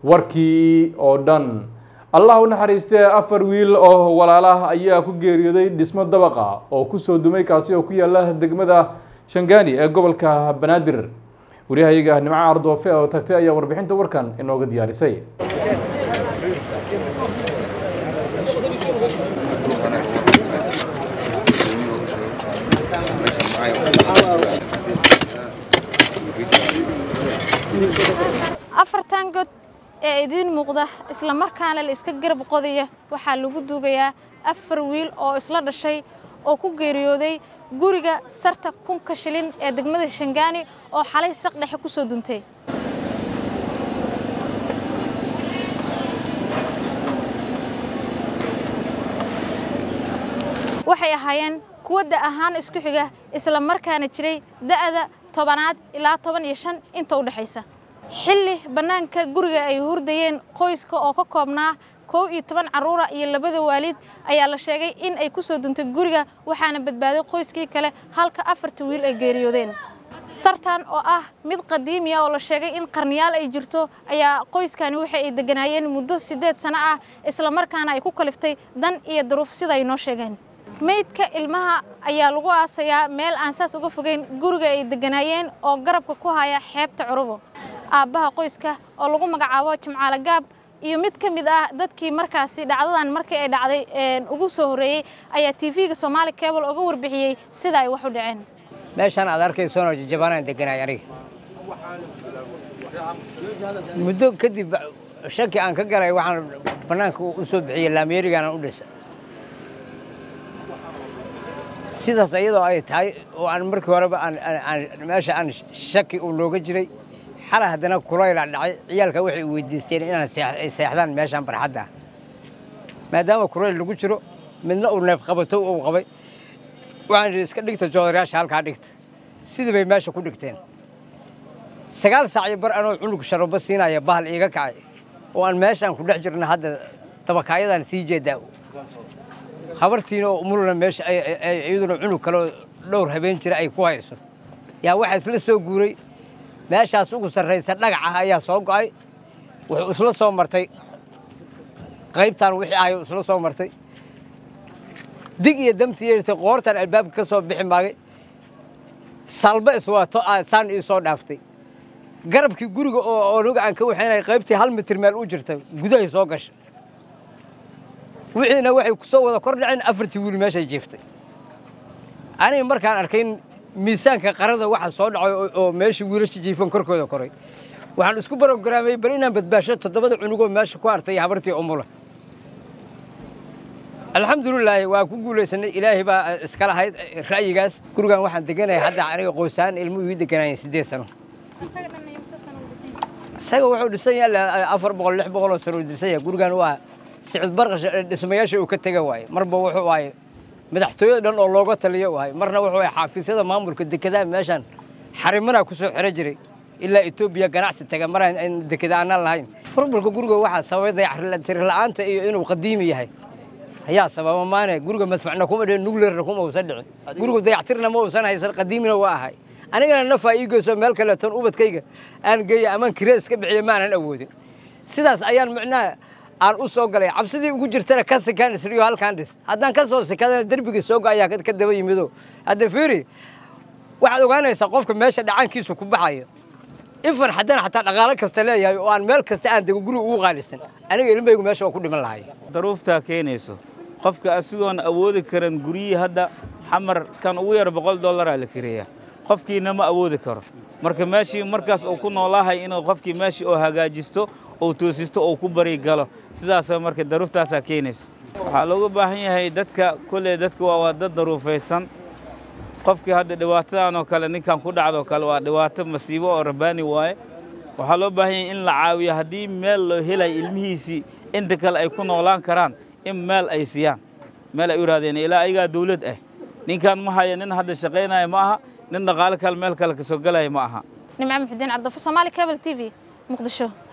warkii oo dhan allah u naxariistee afar wiil oo walaalah ayaa ku geeriyooday dhismo dabaqa oo kusoo dumay kaasi oo ku yaala degmada shangaani ee gobolka banaadir waryahayaga nimco ardoofe oo tagtay ayaa warbixinta warkan inooga diyaarisay afartan god ee idiin muuqda isla markaana la iska garab qodaya waxaa lagu duugayaa afar wiil oo isla dhashay oo ku geeriyooday guriga sarta kunka shilin ee degmada shangaani oo xalay saq dhexe ku soo duntay waxay ahaayeen kuwa da ahaan isku xiga isla markaana jiray da'da tobanaad ilaa toban iyo shan inta u dhexaysa xilli bannaanka guriga ay hurdayeen qoyska oo ka koobnaa kow iyo toban carruura iyo labada waalid ayaa la sheegay in ay ku soo duntay guriga waxaana badbaaday qoyskii kale halka afarta wiil ay geeriyoodeen sartan oo ah mid qadiimiya oo la sheegay in qarniyaal ay jirto ayaa qoyskani waxa ay degganaayeen muddo siddeed sano ah isla markaana ay ku kaliftay dan iyo daruuf sida ay noo sheegeen meydka ilmaha ayaa lagu aasayaa meel aan saas uga fogeyn guriga ay degganaayeen oo garabka ku haya xeebta curubo aabbaha qoyska oo lagu magacaabo jimcaale gaab iyo mid ka mid ah dadkii markaasi dhacdadan markii ay dhacday ugu soo horreeyey ayaa tv-ga soomaali cable uga warbixiyey sida ay wax u dhaceen meeshaan aad arkaysoonoo jajabaanaan deganaay aniga muddo kadib shaki aan ka galay waxaan bannaanka u soo bixiyey laamyeerigaanaan u dhisa sidaas iyadoo ay tahay oo aan markii horeba meesha aan shaki uu looga jiray xala haddana kulayla dhacay ciyaalka waxay weydiisteen inaan seexdaan meeshaan barxadda ah maadaama kulayl lagu jiro midna uu neef qabato uu qabay waxaan idhi iska dhigta joodarayaasha halkaa dhigta sidii bay meesha ku dhigteen sagaal saac iyo bar anoo cunug sharobo siinaya bahal iiga kacay oo aan meeshaan ku dhex jirna hadda dabakaayadaan sii jeedaa habartiina oo umulna meesha iyaduna cunug kaleo dhowr habeen jira ay ku hayso yaa waxaa isla soo guuray meeshaas ugu sarraysa dhagac ah ayaa soo go'ay wuxuu isla soo martay qaybtaan wixii ahay isla soo martay dig iyo damti yeertay qoortaan albaabka ka soo bixi maagay salba iswaato saan ii soo dhaaftay garabkii guriga oo onuga aan ka waxaynay qaybtii hal mitir meel u jirta gudahay soo gashay wixiina waxay ku soo wada kor dhaceen afartii wiil meeshay jiiftay aniga markaan arkayn miisaanka qarada waxa soo dhacay oo meeshii wiilasha jiifan korkooda koray waxaan isku barogaraamay bal inaan badbaasho toddobada cunugoo meesha ku hartay habartii umula alxamdulilaahi waa ku guulaysanay ilaahay baa iska lahayd ra'yigaas gurigan waxaan deganaya hadda aniga qoysaan ilmuhu ii deganaayeen siddeed sano isaga wuxuu dhisan yahay afar boqol lix boqol oo sano uu dhisan yahay gurigan waa sicid barqash dhismayaasha uu ka tega waaye marba wuxuu waaye madaxtooyada dhan oo looga taliyo waaye marna wuxuu waaye xaafiisyada maamulka dekedaha meeshaan xarimanaa ku soo xiro jiray ilaa etoobiya ganacsi taga maraan dekeda aanaan lahayn burburka guriga waxaa sababay dayactir la'aanta iyo inuu qadiimi yahay ayaa sababa maane guriga madfacna kuma dhicin nugleerna kuma uusan dhicin guriga dayactirna ma uusan haysan qadiimina waa ahay anigana nafaa ii geyso meel kaleeton ubadkayga aan geeya amaan kiree iska bixiya maanan awoodin sidaas ayaan micnaha aan u soo galay cabsidii ugu jirtana ka sikaan isriyo halkaan dhis haddaan ka soo sikadana derbigii sooga ayaa ka daba yimido hadda fiiri waxaad ogaanaysaa qofka meesha dhacaankiisu ku baxayo ifan haddana xataa dhaqaalo kasta leeyahay oo aan meel kasta aan dego guriga ugu qaalisan aniga ilmaygu meesha waa ku dhiman lahay daruuftaa keenayso qofka asigoon awoodi karan guryihii hadda xamar kan ugu yar boqol dollaraa la kireeya qofkiina ma awoodi karo marka meeshii markaas uu ku noolaahay inuu qofkii meeshii oo hagaajisto uu toosisto uu ku bari galo sidaasoo marka daruuftaasaa keenayso waxaa looga baahan yahay dadka kolley dadka waa waa dad daruufaysan qofkii hadda dhibaatadan oo kale ninkan ku dhacdoo kale waa dhibaato masiibo oo rabbaani waaye waxaa loo baahan yahay in la caawiyo haddii meel loo helayo ilmihiisii inta kale ay ku noolaan karaan in meel ay siiyaan meel ay u yidhahdeen ilaa ayagaa dawlad ah ninkan ma haya nin hadda shaqaynaya ma aha nin dhaqaale kale meel kale ka soo galaya ma aha nimco muxudiin cabdifo soomaali cable t v muqdisho